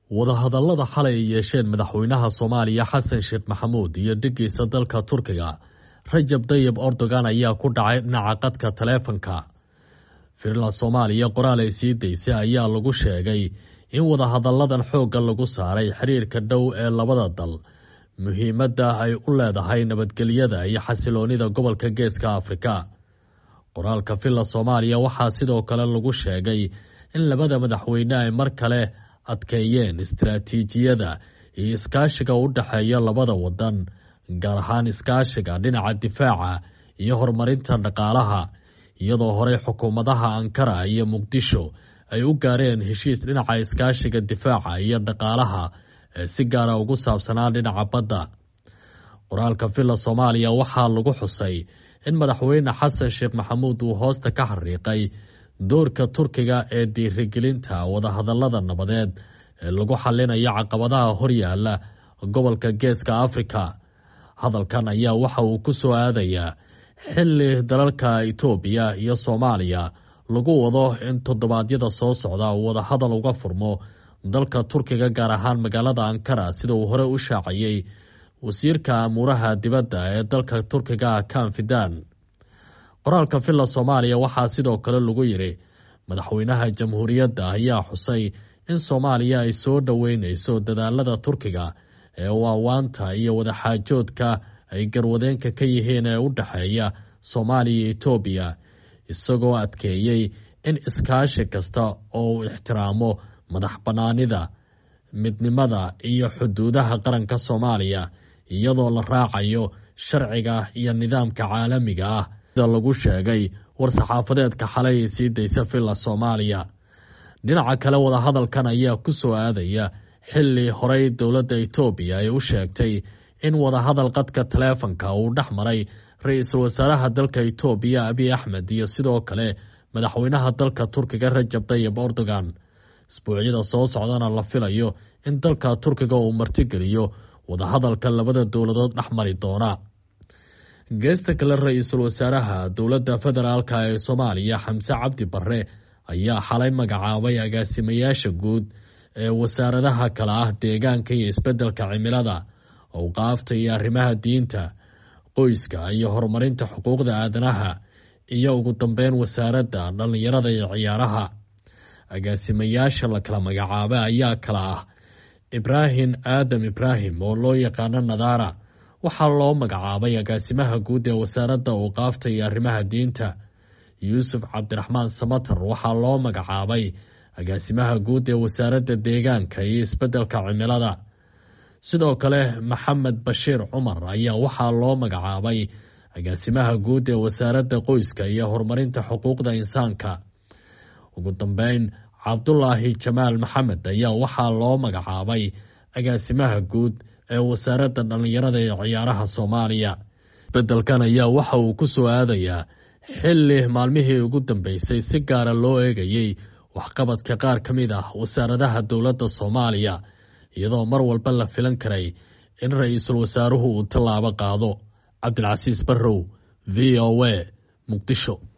wadahadallada xalay ay yeesheen madaxweynaha soomaaliya xasan sheekh maxamuud iyo dhiggiisa dalka turkiga rajab dayib erdogan ayaa ku dhacay dhinaca qadka taleefanka firla soomaaliya qoraal ay sii daysay ayaa lagu sheegay in wadahadalladan xoogga lagu saaray xiriirka dhow ee labada dal muhiimadda ay u leedahay nabadgelyada iyo xasiloonida gobolka geeska afrika qoraalka villa soomaaliya waxaa sidoo kale lagu sheegay in labada madaxweyne ay mar kale adkeeyeen istaraatiijiyada iyo iskaashiga u dhexeeya labada wadan gaar ahaan iskaashiga dhinaca difaaca iyo horumarinta dhaqaalaha iyadoo horey xukuumadaha ankara iyo muqdisho ay u gaareen heshiis dhinaca iskaashiga difaaca iyo dhaqaalaha ee si gaara ugu saabsanaa dhinaca badda qoraalka villa soomaaliya waxaa lagu xusay in madaxweyne xasan sheekh maxamuud uu hoosta ka xariiqay doorka turkiga ee dhiirigelinta wadahadallada nabadeed ee lagu xalinayo caqabadaha horyaala gobolka geeska afrika hadalkan ayaa waxa uu ku soo aadayaa xili dalalka itoobiya iyo soomaaliya lagu wado in toddobaadyada soo socda uu wadahadal uga furmo dalka turkiga gaar ahaan magaalada ankara sida uu hore u shaaciyey wasiirka amuuraha dibadda ee dalka turkiga kan fidan qoraalka villa soomaaliya waxaa sidoo kale lagu yidhi madaxweynaha jamhuuriyadda ayaa xusay in soomaaliya ay soo dhoweyneyso dadaalada turkiga ee waawaanta iyo wadaxaajoodka ay garwadeenka ka yihiin ee u dhexeeya soomaaliya iyo itoobiya isagoo adkeeyey in iskaashi kasta oo uu ixtiraamo madax bannaanida midnimada iyo xuduudaha qaranka soomaaliya iyadoo la raacayo sharciga iyo nidaamka caalamiga ah sida lagu sheegay war-saxaafadeedka xalay ay sii daysa villa soomaaliya dhinaca kale wadahadalkan ayaa ku soo aadaya xili horey dowladda itoobiya ay u sheegtay in wadahadal qadka taleefanka uu dhex maray ra-iisul wasaaraha dalka itoobiya abiy axmed iyo sidoo kale madaxweynaha dalka turkiga rajab tayib erdogan isbuucyada soo socdana la filayo in dalka turkiga uu martigeliyo wadahadalka labada dowladood dhex mari doona geesta kale ra-iisul wasaaraha dowladda federaalka ee soomaaliya xamse cabdi barre ayaa xalay magacaabay agaasimayaasha guud ee wasaaradaha kale ah deegaanka iyo isbeddelka cimilada owqaafta iyo arrimaha diinta qoyska iyo horumarinta xuquuqda aadanaha iyo ugu dambeyn wasaaradda dhallinyarada iyo ciyaaraha agaasimayaasha la kala magacaabay ayaa kala ah ibraahim aadam ibraahim oo loo yaqaano nadaara waxaa loo magacaabay agaasimaha guud ee wasaaradda owqaafta iyo arrimaha diinta yuusuf cabdiraxmaan samatar waxaa loo magacaabay agaasimaha guud ee wasaaradda deegaanka iyo isbeddelka cimilada sidoo kale maxamed bashiir cumar ayaa waxaa loo magacaabay agaasimaha guud ee wasaaradda qoyska iyo horumarinta xuquuqda insaanka ugu dambeyn cabdulaahi jamaal maxamed ayaa waxaa loo magacaabay agaasimaha guud ee wasaaradda dhallinyarada ee ciyaaraha soomaaliya isbeddelkan ayaa waxa uu ku soo aadayaa xili maalmihii ugu dambeysay si gaara loo eegayey waxqabadka qaar ka mid ah wasaaradaha dowladda soomaaliya iyadoo mar walba la filan karay in ra-iisul wasaaruhu uu tallaabo qaado cabdilcasiis barrow v o a muqdisho